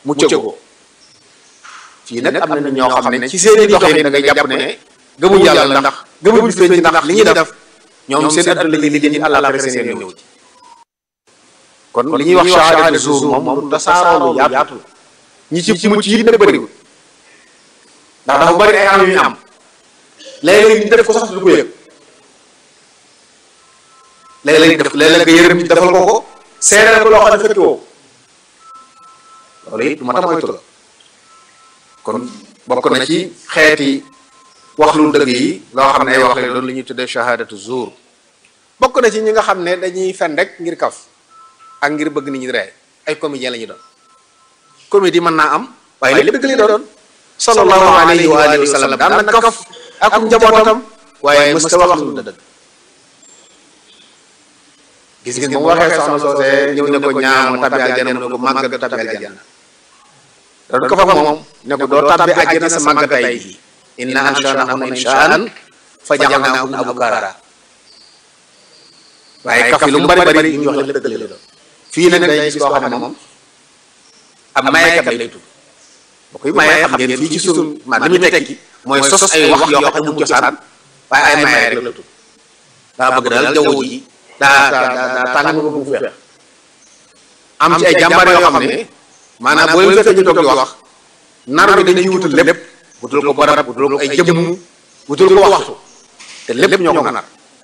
muccagoo fii nag am na ñoo xam ne ci seen i doxin da ngay jàpp ne gëmuñ yàlla ndax gëmuñ feeñ ci ndax li ñuy def ñoom seen àdduna li li àllaaxira seen ñëw ci kon li ñuy wax shahadatu zuur moom moom tasaaroo lu yaatu ñi ci ci mucc yi nag bëriwul ndax dafa bëri ay am yu ñu am léeg-léeg ñu def ko sax du ko yëg léeg-léeg def léeg-léeg nga yërëm ci defal ko ko seereel ko loo xam ne fekki woo loolu it ma tax moytu la kon bokk na ci xeeti wax lu dëgg yi loo xam ne ay wax la doon lu ñuy tuddee shahadatu zuur bokk na ci ñi nga xam ne dañuy fen rek ngir kaf ak ngir bëgg nit ñi ree ay comédien la ñu doon comédie mën naa am waaye lépp dëgg li doon sallallahu alayhi wa alihi wa sallam daan na kaf ak njabootam waaye mës ta wax lu dëgg gis ngeen moom waxee soxna soosee ñëw ne ko ñaam tabbi aljana mu ne ko màgg tabbi aljana doon ko fa moom ne ko doo tabbi aljana sa màgg tay gi inna anshanahunna inshaan fa ja'alnahunna abkaara waaye kaf yi lu mu bari bari ñu wax lépp dëgg la doon fii nag day gis koo xam ne moom ab mayekat lay tudd boo koy maye xam ngeen fii ci sunu ma li muy tekki mooy sos ay wax yoo xam ne mu cosaan waaye ay maye rek la tudd daa bëgg daal jaww ji daa daa daa tàng nga bu feex am ci ay jàmbaar yoo xam ne maanaam boo leen fekkee ñu toog di wax nar bi dañuy wutal lépp wutal ko barab wutal ko ay jëmm wutal ko waxtu te lépp ñoo ko nar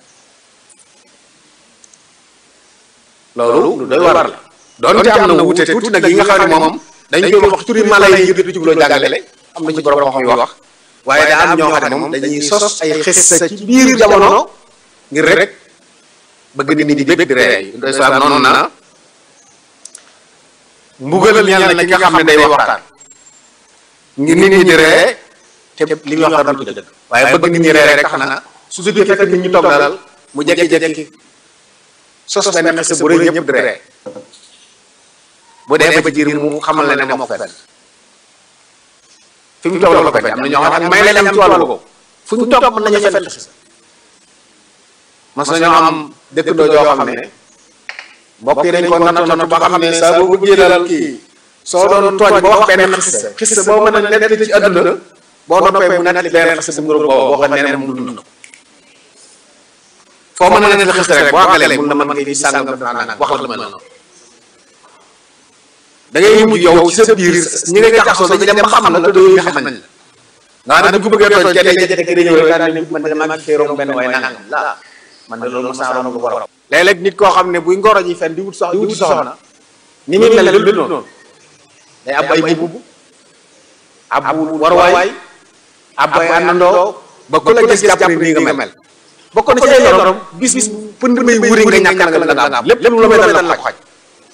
loolu lu doy war la doonte am na wute tuuti nag yi nga xam ne moom dañ koy wax turi mala yi ngir di ci loo jàngale am na ci borom xam yu wax waaye daa am ñoo xam ne moom dañuy sos ay xissa ci biir jamono ngir rek bëgg nit ñi di bëgg di ree doy saa noonu na mbugal ñeel na ki nga xam ne day waxtaan ngir nit ñi di ree te li muy wax dara du dëgg waaye bëgg nit ñi ree rek tax na su jógee fekk nit ñi toog dalal mu jekki-jekki sos benn xisa bu rëy ñëpp di ree bu dee ba jiir mu xamal la ne moo ko fenn fi mu toog la ko fenn am na ñoo xam ne may leen am ci wàllu ko fu ñu toog mën nañu fenn xisa mas nañoo am dëkkandoo joo xam ne mbokk yi dañ ko nattoon ba xam ne saa boo bëggee dalal kii soo doon tooñ ba wax benn xisa xisa boo mën a nettali ci àdduna boo noppee mu nettali benn xisa bu ngir boo boo xam ne mu dund foo mën a nettali xisa rek boo àggalee mun na mën ngay fi sàngam def naa wax la mel noonu da ngay mujj yow ci sa biir ñi nga jaxasoo dañuy dem ba xam la te doo nga xam nañ la nga xam ne bu bëggee tooñ kenn jékki-jékki day ñëw rek daal ne man de maa ngi fee romb benn waaye nangam la man de loolu mos naa romb lu ko raw léeg-léeg nit koo xam ne buy ngoro ji fen di wut sox di wut soxna ni muy mel lu noonu day ab ay bubb ab warwaay ab ay àndandoo ba ku la gis jàpp ni nii nga mel bokk na ci ay lorom bis bis pënd may wuri nga ñàkk nga la nga am lépp lépp lu may dal la ko xaj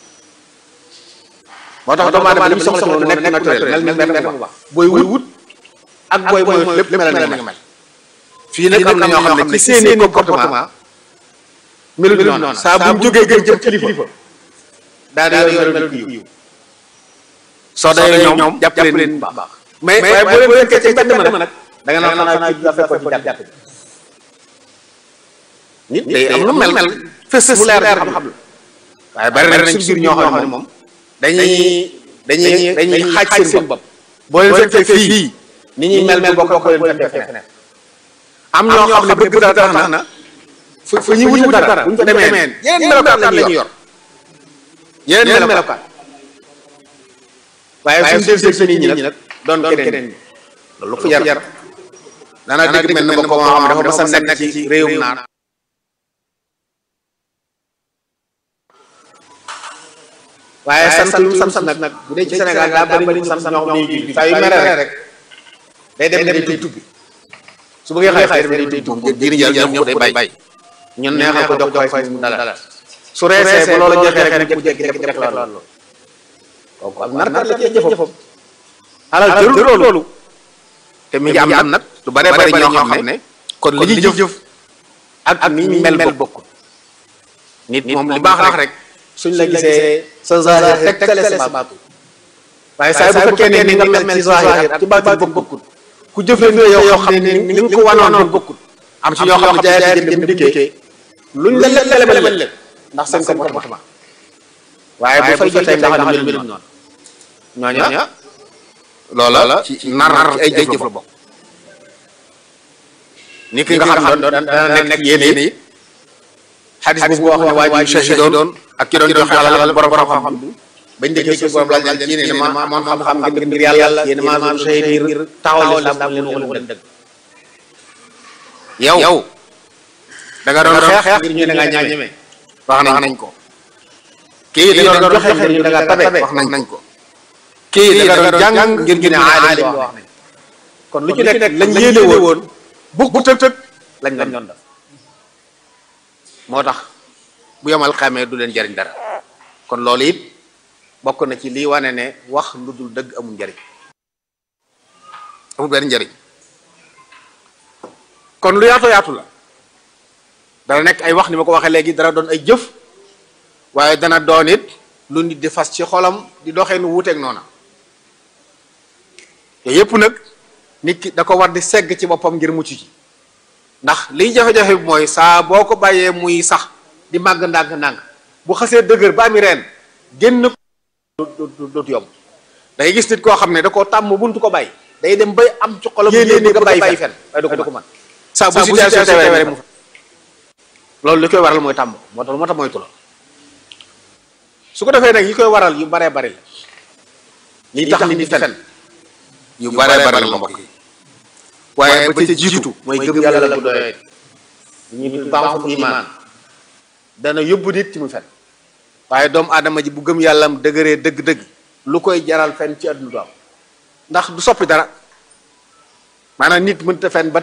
moo tax doomu aadama li mu soxla ci moom nekk naturel mel ni benn bu baax booy wut ak booy mooy lépp mel na nga mel fii nag am na ñoo xam ne ci seeni comportement melu noonu saa bu ñu jógee gën jëm kilifa daal di yor melu yiw soo dee ñoom jàpp leen bu baax mais mais boo leen fekkee ci mbedd ma nag da nga naan xanaa kii dafa fekkoon ci jàpp nit day am lu mel mel fës mu leer xam-xam la waaye bari nañ suñu biir ñoo xam ne moom dañuy dañuy dañuy xaaj seen bopp boo leen fekkee fii ni ñuy mel mel bokk boo leen fekkee feneen am ñoo xam ne bëgg dara tax na fu fu ñuy wuti dara bu ñu fa demee yeneen melokaan la ñuy yor yeneen melokaan waaye suñu del seen nit ñi nag doon keneen loolu fu jar daanaa dégg mel ne ma ko moo xam dafa mas a nekk ci réewum naar waaye sant lu sant nag nag bu dee ci Sénégal daa bëri ñu sant ñoo xam ne julli saa yu mere rek day dem dem day tubbi su bëggee xay xay day day tubbi diini yàlla ñoom ñëpp day bay ñun neexal ko jox koy fay mu dala su reesee ba loolu jeexee rek mu jékki jékki jékki loolu kooku ak narkat la ci jëfam alal jël loolu te mi ngi am nag lu bare bare ñoo xam ne kon li ñuy jëf ak ni ñu mel bokkul nit moom li baax rek suñ la gisee sa zahir rek tegtale sa baatu waaye saa bu fekkee ne ni nga mel ci zahir ak ci baatu bokkul ku jëfandikoo yow xam ne ni nga ko wanoon bokkul am ci ñoo xam ne jaay jëm dem dikkee luñ la lele mel ndax seen comportement waaye bu fay jotee nga xam ne mel noonu ñooña loola ci nar ci ay jëf la bokk ni ki nga xam doon dana nekk yéene it xadis bu wax ne waa ji shahidoon ak ki doon joxe alal borom xam-xam bi bañ déggee ci borom laaj leen yéene ne ma amoon xam-xam ngir ngir yàlla yéene ma doon shahid ngir taxawal lislaam leen waxul leen dëgg yow yow da nga doon xeex ngir ñu ne nga ñeme wax nañ ko kii da nga doon joxe ngir ñu da nga tabe wax nañ ko kii da nga doon jàng ngir ñu ne aalim wax nañ kon lu ci nekk lañ yéene woon bu bu tëg tëg lañ doon def moo tax bu yemal xamee du leen jariñ dara kon loolu it bokk na ci lii wane ne wax lu dul dëgg amul njariñ amul benn njariñ kon lu yaatu yaatu la dana nekk ay wax ni ma ko waxee léegi dana doon ay jëf waaye dana doon it lu nit di fas ci xolam di doxee nu wuuteeg noona te yépp nag nit ki da ko war di segg ci boppam ngir mucc ci ndax liy jafe-jafe bi mooy saa boo ko bàyyee muy sax di màgg ndànk-ndànk bu xasee dëgër ba ami reen génn ko dootu yomb da ngay gis nit koo xam ne da koo tàmm buntu ko bàyyi day dem bay am ci xolam yéene nga bàyyi fen waaye du ko mën saa bu situation tewee rek mu loolu li koy waral mooy tàmm moo tax moo tax moytu la su ko defee nag yi koy waral yu baree bari la lii tax nit di fen yu baree bari la mbokk yi waaye ba ca jiitu mooy gëm yàlla la bu doyee ñu baaxu imaan dana yóbbu nit ci mu fen waaye doomu aadama ji bu gëm yàllam dëgëree dëgg-dëgg lu koy jaral fen ci àdduna du am ndax du soppi dara maanaam nit mënta fen ba